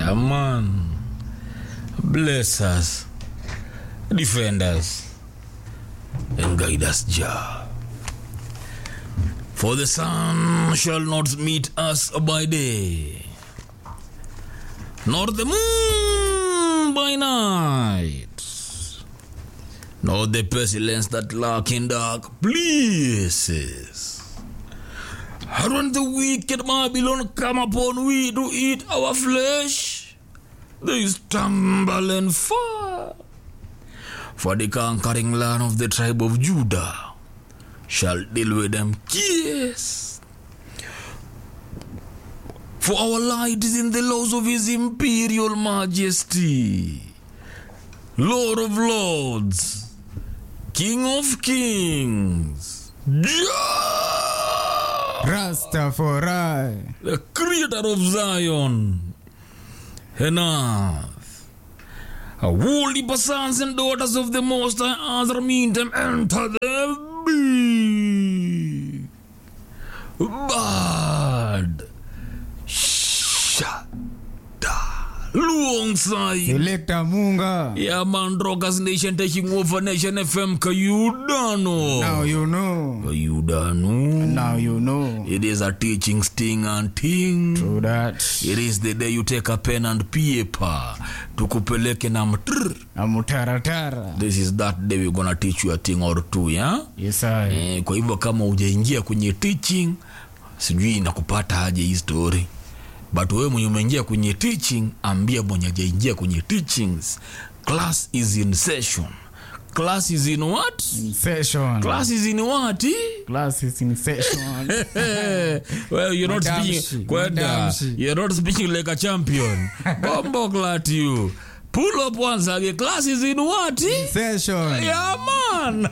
Yeah, man. Bless us, defend us, and guide us, Jah. For the sun shall not meet us by day, nor the moon by night, nor the pestilence that lurk in dark places. And when the wicked Babylon come upon we to eat our flesh, they stumble and fall. For the conquering land of the tribe of Judah shall deal with them. Yes. For our light is in the laws of his imperial majesty, Lord of lords, King of kings, Jah! Rastafari. the creator of Zion and earth. A holy sons and daughters of the Most High Azra mean them enter the big bad shada alongside Selector Munga. yeah man Rockers Nation taking over Nation FM Kayudano Now you know. Kayudano Now you know. it is a teaching sting and ting True that. It is the day you take a pen and paper tukupeleke na mtr. Amutaratara. This is that day we're gonna teach you a thing or two yeah? Yes, I. Eh, kwa hivyo kama ujaingia kwenye teaching sijui inakupata aje hii story but wewe mwenye umeingia kwenye teaching ambia mwenye ajaingia kwenye teachings class is in session class is in what Session. class is in what eh? Class is in session. well, you're not Madamshi, speaking. Kwenda, madamshi. you're not speaking like a champion. Bombo clat you. Pull up once again. Class is in what? eh? Session. Yeah, man.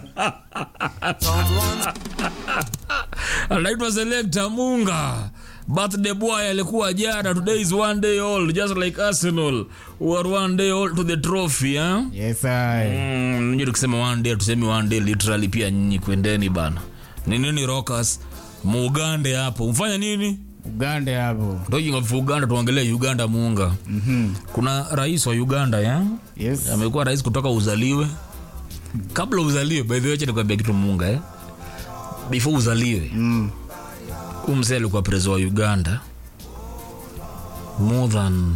anaitwa Selector Munga. Birthday boy alikuwa jana. Today is one day old, just like Arsenal. We are one day old to the trophy, eh? Yes, I. Mm, nyinyi tukisema one day tusemi one day literally pia nyinyi kwendeni bana. Ni nini Rockers? Muugande hapo. Mfanya nini? Ugande hapo. Talking of Uganda tuongelee Uganda muunga. Mhm. Kuna rais wa Uganda ya? Yes. Amekuwa rais kutoka uzaliwe. Kabla uzaliwe, by the way, acha nikwambia kitu muunga eh. Before uzaliwe, Mm. huyu mzee alikuwa prezo wa Uganda more than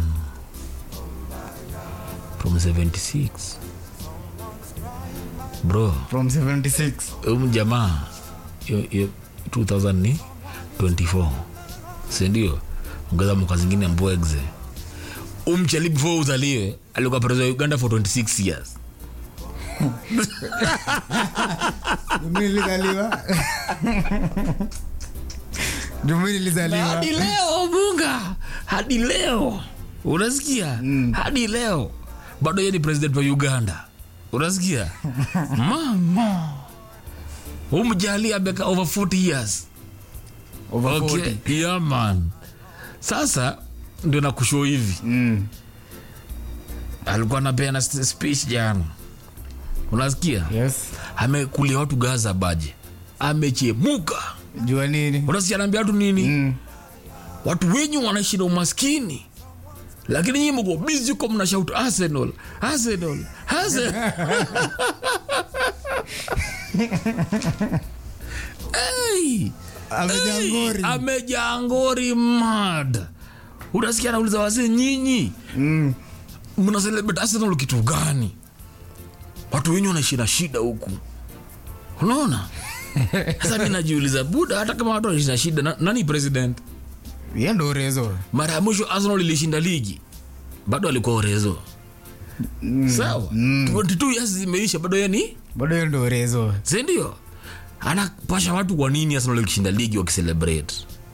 from 76 bro From 76. huyu jamaa hiyo- hiyo 2024 sindio ongeza mwaka zingine mbwegze umchali before uzaliwe alikuwa prezo wa uganda for 26 years Mimi nilizaliwa. Mimi nilizaliwa. hadi leo bunga hadi leo unasikia mm. hadi leo bado yeye ni president wa uganda unasikia mama umjali ameka over 40 years Over okay 40. yeah man sasa ndio nakushow hivi Mm. alikuwa anapeana st- speech jana unasikia Yes. amekulia watu gaza baje amechemuka Jua nini? unasikia anaambia watu nini Mm. watu wenyu wanaishi na umaskini lakini nyinyi mko busy huko mnashout Arsenal Arsenal Arsenal hey, Amejangori. hey, amejangori mad unasikia anauliza wazee nyinyi Mm. mna celebrate Arsenal kitu gani watu wenyu wanaishi na shida huku unaona sasa mi najiuliza buda hata kama watu wanaishi na shida na, nani president Yeye ndo rezo. mara ya mwisho arsenal ilishinda ligi bado alikuwa orezo sawa 22 years zimeisha bado yeye ni Bado yeye ndo rezo. sindio anapasha watu kwa nini arsenal ikishinda ligi wakicelebrate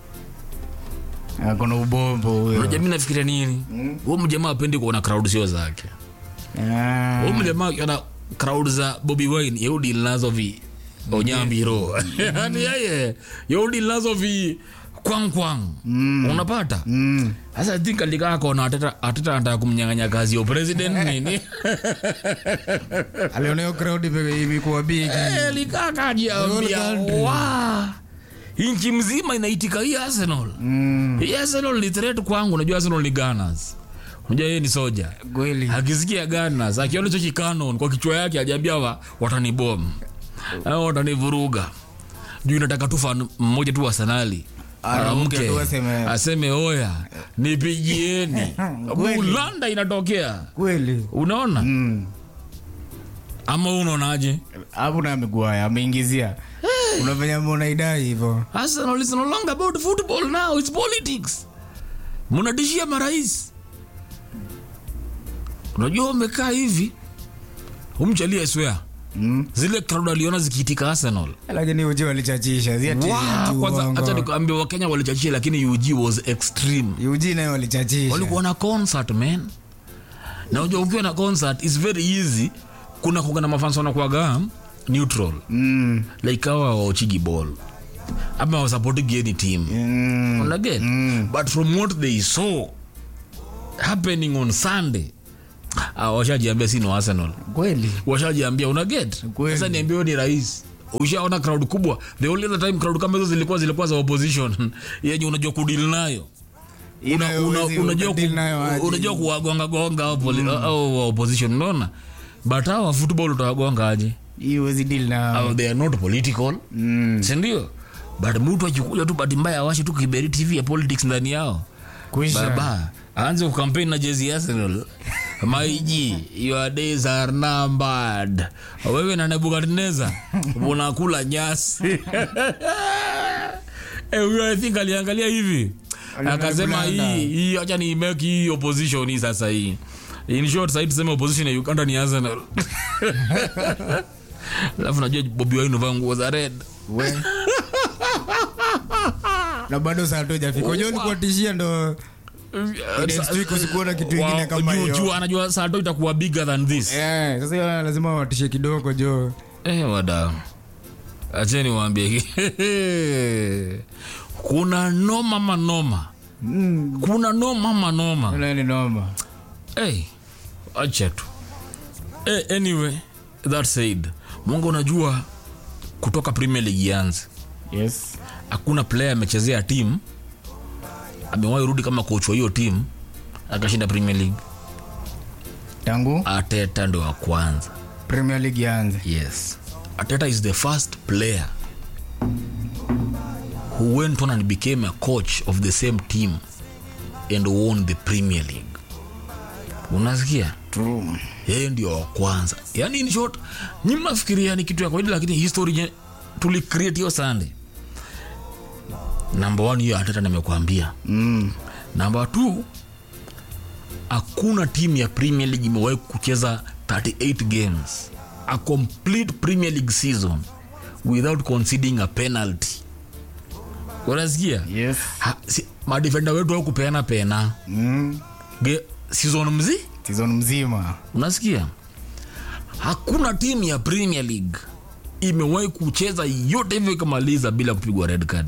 Akona ubombo huyo. unajua mi nafikiria nini huo mjamaa apendi kuona crowd sio zake Ah. huo mjamaa akiona crowd za bobi wine yeudi nazo vi onyambiro yani yeye yeudi nazo vi kwang kwang unapata Mm. sasa I think alikaa kona ateta ateta anataka kumnyang'anya kazi ya president nini Aliona hiyo crowd ime- imekuwa big. Eh, alikaa kajiambia The whole country. wa nchi mzima inaitika hii arsenal Mm. hii arsenal ni threat kwangu unajua arsenal ni gunners unajua yeye ni soja kweli akisikia Gunners akiona hicho kikanon kwa kichwa yake ajiambia wa watanibom au watanivuruga juu inataka tu fan mmoja tu Arsenali Anaamke Amke, tu aseme- aseme oya nipigieni Kweli. Ulanda inatokea kweli unaona Mm. ama unaonaje hapo na amegwaya ameingizia unafanya unaidai hivyo Arsenal is no longer about football now it's politics mnatishia marais unajua umekaa hivi umchalie swear Mm. zile crowd aliona zikiitika Arsenal lakini uji walichachisha si ati Wow, ati kwanza uongo. acha nikuambia wakenya walichachia lakini UG was extreme uji nayo walichachisha walikuwa na concert man na unajua ukiwa na concert is very easy kuna kuga na mafans wanakuwaga neutral Mm. like hawa waochigi ball ama wasupporting any team Mm. unaget but from what they saw happening on sunday ah, washajiambia si no arsenal kweli washajiambia unaget Kweli. sasa niambia wewe ni rais ushaona crowd kubwa the only other time crowd kama hizo zilikuwa zilikuwa za opposition yenye unajua kudil nayo una, Inayo una, huwezi unajua, ukadili ku, nayo aje. unajua kuwagonga gonga au poli- au wa opposition unaona but hawa football utawagonga aje hii huwezi deal na au they are not political Mm. sindio but mtu akikuja tu bahati mbaya awashe tu kiberi tv ya politics ndani yao kuisha baba aanze kukampeni na jezi ya Arsenal maiji your days are numbered wewe na nebukadneza unakula nyasi Eh, huyo i think aliangalia hivi Aliona akasema kulanda. hii hii acha ni make hii opposition hii sasa hii in short sasa tuseme opposition ya Uganda ni Arsenal alafu najua Bobi Wine vaa nguo za red We. na bado saa tu jafika unajua ulikuwa tishia ndo Next week usikuona kitu ingine Wa- kama juu- hiyo. juu anajua saa to itakuwa bigger than this Eh, sasa hiyo lazima watishe kidogo jo Eh, wada acheni waambie kuna noma manoma Mm. kuna noma manoma Ile ni noma hey, acha tu hey, anyway that said mungu unajua kutoka premier league ianze yes hakuna player amechezea timu amewahi rudi kama coach wa hiyo timu akashinda premier league tangu ateta ndo wa kwanza premier league yaanze Yes. Ateta is the first player who went on and became a coach of the same team and won the Premier League. Unasikia? True. Yeye ndio wa kwanza. Yaani in short, nyinyi mnafikiria ni kitu ya kawaida lakini history nye- tulicreate hiyo Sunday. Number one hiyo Ateta nimekuambia. Mm. Number two, hakuna timu ya Premier League imewahi kucheza 38 games a complete Premier League season without conceding a penalty. Unasikia? yes Ha- si- madefenda wetu au kupeana pena mm. Ge, season mzi season mzima unasikia hakuna timu ya premier league imewahi kucheza yote hivyo ikamaliza bila kupigwa red card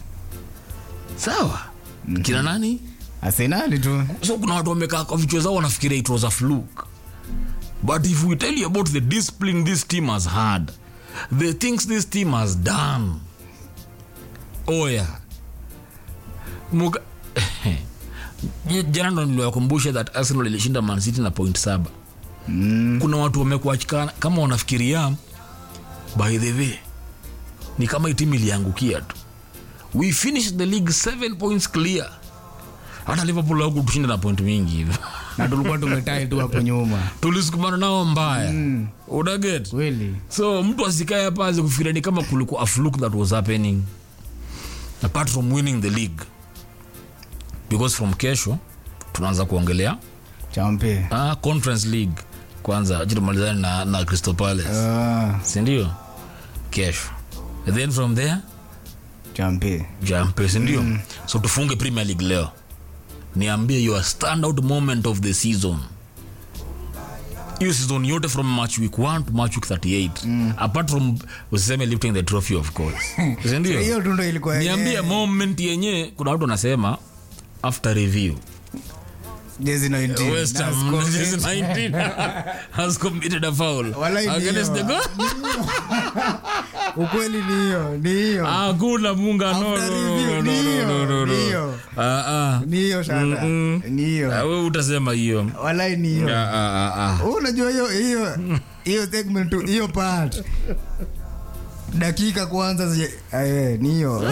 sawa mm-hmm. kina nani arsenali tu so kuna watu wamekaa kwa vichwa zao wanafikiria it was a fluke but if we tell you about the discipline this team has had the things this team has done oya Muka... jana ndo niliwakumbusha that arsenal ilishinda mancity na point saba mm. kuna watu wamekuachikana kama wanafikiria by the way ni kama hii timu iliangukia tu we finished the league 7 points clear hata liverpool au kutushinda na point mingi hivi na tulikuwa tumetai tu hapo nyuma tulisukumana nao mbaya mm. unaget kweli so mtu asikae hapa aze kufikiria ni kama kulikuwa a fluke that was happening apart from winning the league because from kesho tunaanza kuongelea champe ah, conference league kwanza acha tumalizane na, na crystal palace ah, sindio kesho And then from there champe jampe sindio mm. so tufunge premier league leo niambie your standout moment of the season hiyo season yote from match week 1 to match week 38 mm. apart from usiseme lifting the trophy of course sindio hiyo tu ndo ilikuwa niambie yenyewe. moment yenye kuna watu wanasema after review Jezi 19. West That's Ham correct. this is 19 has committed a foul Walai against the ndio. goal ukweli ni hiyo ni hiyo hakuna munga no, After no, review, no, no, ndio, no, no, no. ndio. Ah, ah. ni hiyo shata Mm-mm. ni Ah, hiyo wewe utasema hiyo walai ni hiyo Ah, ah, ah, ah. Wewe unajua hiyo hiyo hiyo segment tu, hiyo part dakika kwanza zi- eh, ni hiyo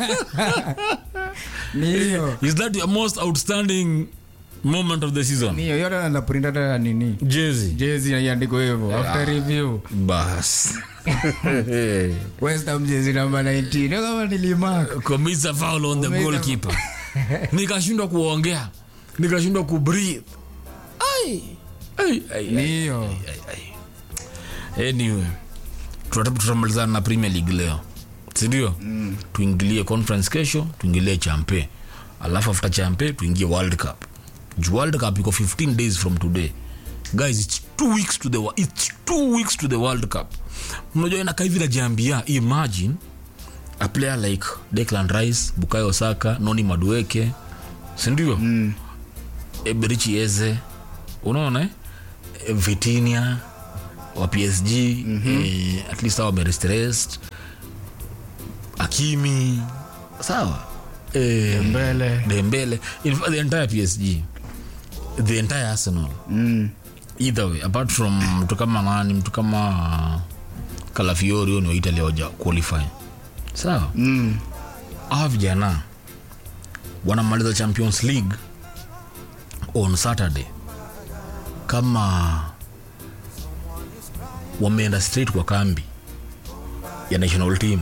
ni hiyo is that your most outstanding moment of the season ni hiyo yote na print hata nini jezi jezi iandiko hivyo after review bas West Ham jezi namba 19 ndio kama nilimark commits a foul on the Commit a- goalkeeper nikashindwa kuongea nikashindwa kubreathe ai ai ai ni ai. hiyo anyway tuta- tutamalizana na premier league leo sindio mm. tuingilie conference kesho tuingilie champe alafu after champe tuingie world cup Ju world cup iko 15 days from today guys it's two weeks to the wo- it's two weeks to the world cup mnajua inakaa hivi najiambia imagine a player like declan rice bukayo saka noni madueke sindio mm. eberichi eze unaona eh? Eh, vitinia wa psg mm-hmm. eh, at least awa wamerestressed akimi sawa eh, mbele dembele in fact the entire psg the entire arsenal mm. either way apart from mtu kama nani mtu kama kalafiori huyo ni wa italy waja qualify sawa Mm. hawa vijana wanamaliza champions league on saturday kama wameenda straight kwa kambi ya national team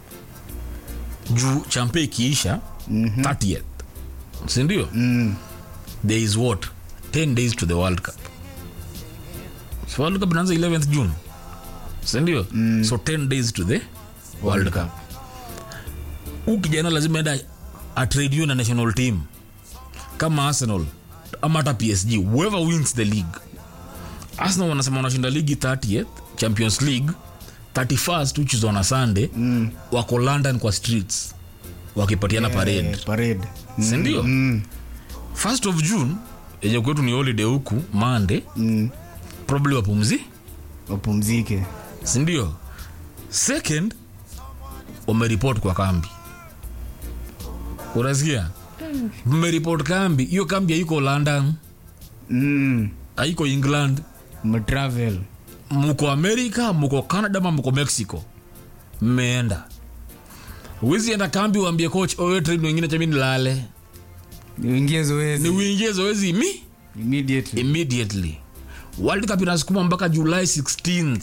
juu champe ikiisha mm-hmm. 30th sindio Mm. there is what 10 days to the world cup so world cup inaanza 11th june sindio mm. so 10 days to the world cup huu kijana lazima enda atrade na national team kama arsenal ama hata psg whoever wins the league arsenal wanasema wanashinda ligi 30th champions league 31st which is on a sunday mm. wako london kwa streets wakipatiana parade Eh, parade sindio mm. first of june yenye kwetu ni holiday huku mande Mm. probably wapumzi wapumzike sindio second wameripot kwa kambi unasikia mmeripot kambi hiyo kambi haiko london mm. haiko england mtravel muko america muko canada ma muko mexico mmeenda wizi enda kambi uambie coach owe train wengine chami nilale niingie zoezi ni uingie zoezi mi immediately immediately world cup inasukuma mpaka july 16th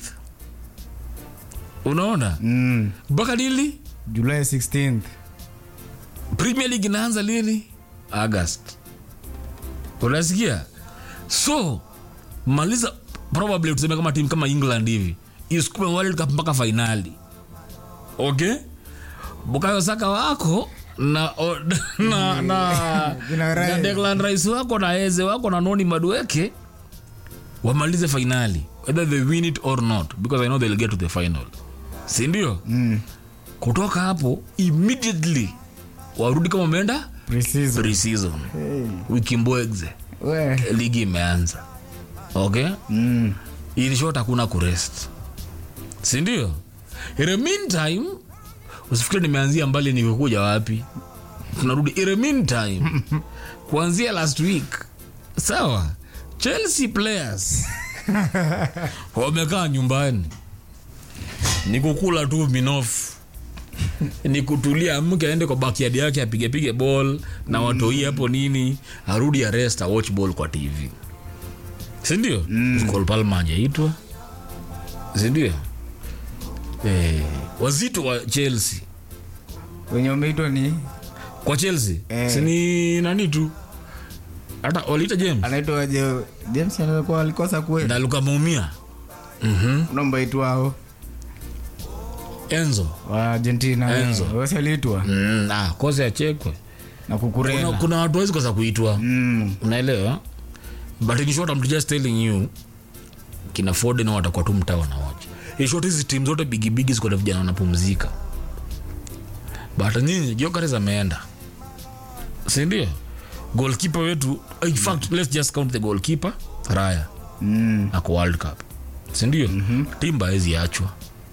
unaona mm. mpaka lili july 16th premier league inaanza lili august unasikia so maliza probably tuseme kama timu kama england hivi isukume world cup mpaka fainali okay bukayo saka wako na o, na na, Kina Rice. na Declan Rice wako na eze wako na noni madueke wamalize fainali whether they win it or not because i know they'll get to the final sindio mm. kutoka hapo immediately warudi kama umeenda Pre-season. pre-season Hey. wiki mbwegze We. ligi imeanza okay Mm. in short hakuna kurest sindio in the meantime usifikiri nimeanzia mbali nikikuja wapi tunarudi in the meantime kuanzia last week sawa chelsea players wamekaa nyumbani ni kukula tu minofu ni kutulia mke aende kwa backyard yake apigepige ball na watoi hapo nini arudi arest awatch ball kwa tv sindio mm. Cole Palmer hajaitwa sindio eh, wazito wa chelsea wenye umeitwa ni kwa chelsea Eh. sini nani tu hata waliita james anaitwa aje james alikuwa alikosa kwe na lukamuumia mm-hmm. unaombaitwao enzo wa argentina Enzo. wasi aliitwa mm, ah, kosa achekwe na kuna, kukurela kuna watu wawezi kosa kuitwa mm. unaelewa but in short I'm just telling you kina Foden watakuwa tu mtaa wanawacha in short hizi timu zote bigibigi ziko na vijana wanapumzika but nyinyi Gyökeres ameenda sindio goalkeeper wetu in fact let's just count the goalkeeper Raya Mm. ako World Cup sindio mm-hmm. timba hawezi achwa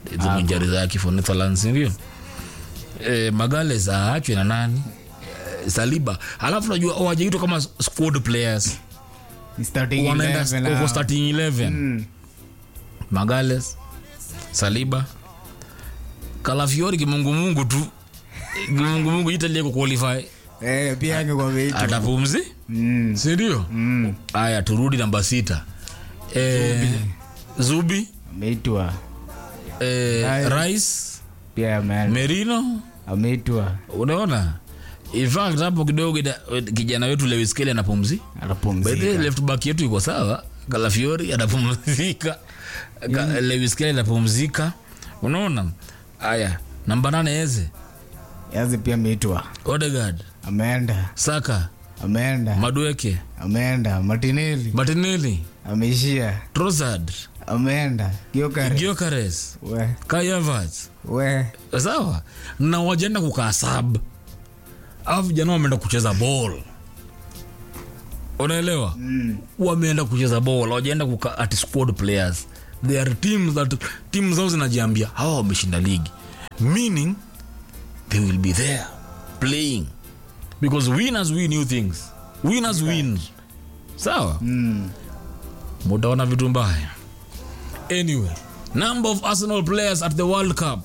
hizo injari zake for Netherlands ndio eh, Magales aachwe na nani eh, Saliba alafu najua wajaitwa kama squad players Ni starting wanaenda 11 wako hao. starting 11 Magales Saliba Kalafiori kimungumungu tu kimungumungu Italy kuqualify Eh, pia angekuwa ameitwa. atapumzi Mm. sindio haya turudi namba sita eh, zubi Ameitwa. eh, rais Pia ameenda. merino Ameitwa. unaona in fact hapo kidogo ida- kijana wetu Lewis Kelly anapumzi By the way, Anapumzika. left back yetu iko sawa Kalafiori anapumzika Ka- Lewis Kelly anapumzika unaona haya namba nane eze Yazi pia ameitwa. Odegaard Ameenda. Saka Ameenda. Madueke Ameenda. Martinelli. Martinelli Ameishia. Trossard Ameenda. Gyökeres. Gyökeres We. Kai Havertz We. sawa na wajaenda kukaa sab au vijana wameenda kucheza ball unaelewa mm. wameenda kucheza ball wajaenda kukaa at squad players they are teams that team zao zinajiambia hawa wameshinda ligi meaning they will be there playing because winners win new things winners win sawa Mm. mutaona vitu mbaya anyway number of arsenal players at the world cup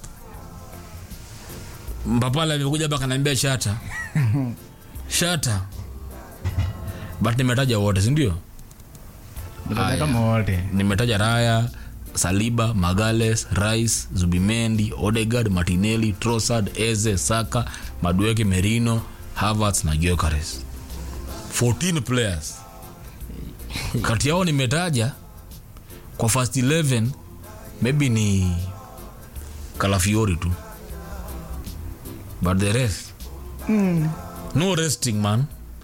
mpapala amekuja hapa kanaambia shata shata but nimetaja wote sindio Ndio kama wote. nimetaja raya saliba magales rice zubimendi odegard martinelli trossard eze saka madueke merino havertz na Gyökeres 14 players kati yao nimetaja kwa first 11 maybe ni kalafiori tu but the rest no resting man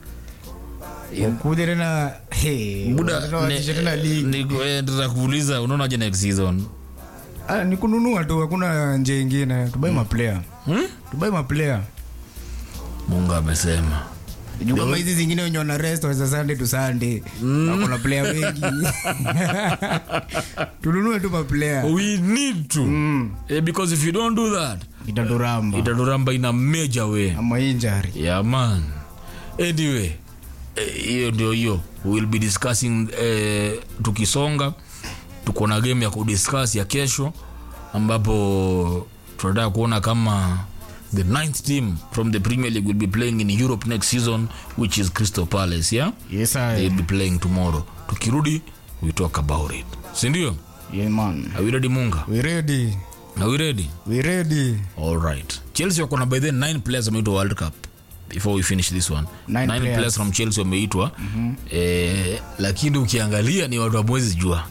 Kuja tena. Hey. buda wanataka waanzishe tena ligi. kuuliza unaonaje next season Ah, ni kununua tu hakuna njia ingine tubai maplayer hmm? tubai maplayer mungu amesema juu kama hizi zingine wenye wana rest waweza sunday to sunday wakona player wengi tununue tu maplayer we need to Mm. eh, because if you don't do that itaturamba itaturamba in a major way ama injury yeah man anyway eh, hiyo ndio hiyo we'll be discussing eh, tukisonga tuko na game ya kudiscuss ya kesho ambapo tunataka kuona kama the ninth team from the premier league will be playing in europe next season which is crystal palace yeah yes they'll I be playing tomorrow tukirudi we talk about it sindio yeah man are we ready munga we ready are we ready we ready all right chelsea wako na by then nine players wameitwa world cup before we finish this one Nine players. players from chelsea wameitwa mm-hmm. eh, lakini ukiangalia ni watu wamwezi jua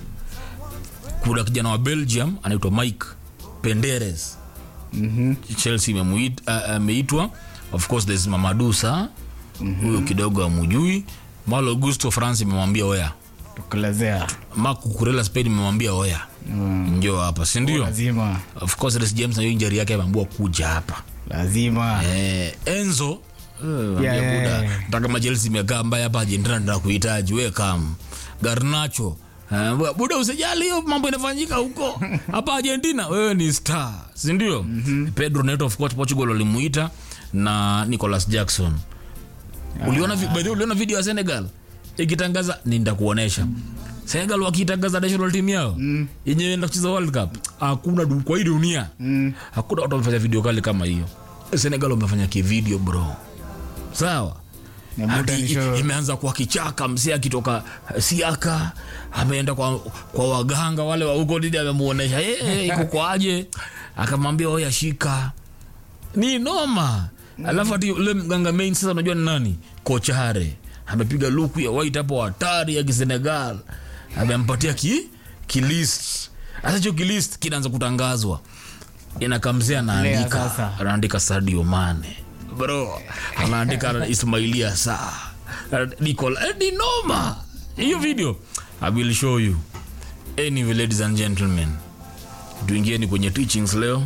kuna kijana wa belgium anaitwa mike penderes mhm chelsea imemuit- a- ameitwa of course there's mamadu sa huyo kidogo amujui malo gusto france imemwambia oya tukelezea mak kukurela spain imemwambia oya Mm. njo hapa sindio lazima of course Reece james na hiyo injari yake ameambua kuja hapa lazima eh, enzo Yeah, yeah, buda yeah. mpaka majelsi imekaa mbaya hapa argentina nda kuhitaji we kam garnacho Eh, bu- buda usijali hiyo mambo inafanyika huko hapa argentina wewe ni star sindio mm-hmm. pedro neto of course portugal walimuita na nicolas jackson uliona, vi- by the way, uliona video ya senegal ikitangaza nindakuonesha senegal wakitangaza national team yao mm. yenye enda kucheza world cup hakuna du- kwa hii dunia Mm. hakuna watu wamefanya video kali kama hiyo senegal wamefanya kivideo bro sawa Na Hadi muda ni i- show. imeanza kwa kichaka msee akitoka eh, siaka ameenda kwa, kwa waganga wale wa huko didi amemuonesha hey, hey, iko kwaje akamwambia oya shika ni noma alafu ati ule mganga main sasa unajua ni nani kochare amepiga luku ya white hapo hatari ya kisenegal amempatia ki kilist hasa hicho kilist kinaanza kutangazwa inakamzia anaandika sasa. anaandika sadio mane bro anaandika ismailia saa Nicola eh, ni noma hiyo video i will show you anyway ladies and gentlemen tuingieni kwenye teachings leo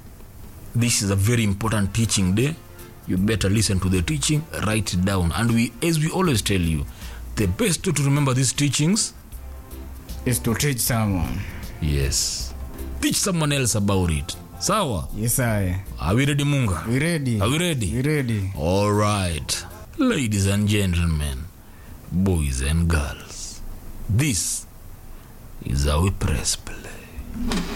this is a very important teaching day you better listen to the teaching write it down and we as we always tell you the best way to remember these teachings is to teach someone yes teach someone else about it sawa Yes, I. are we ready munga We ready? are we ready We ready? all right ladies and gentlemen boys and girls this is how we press play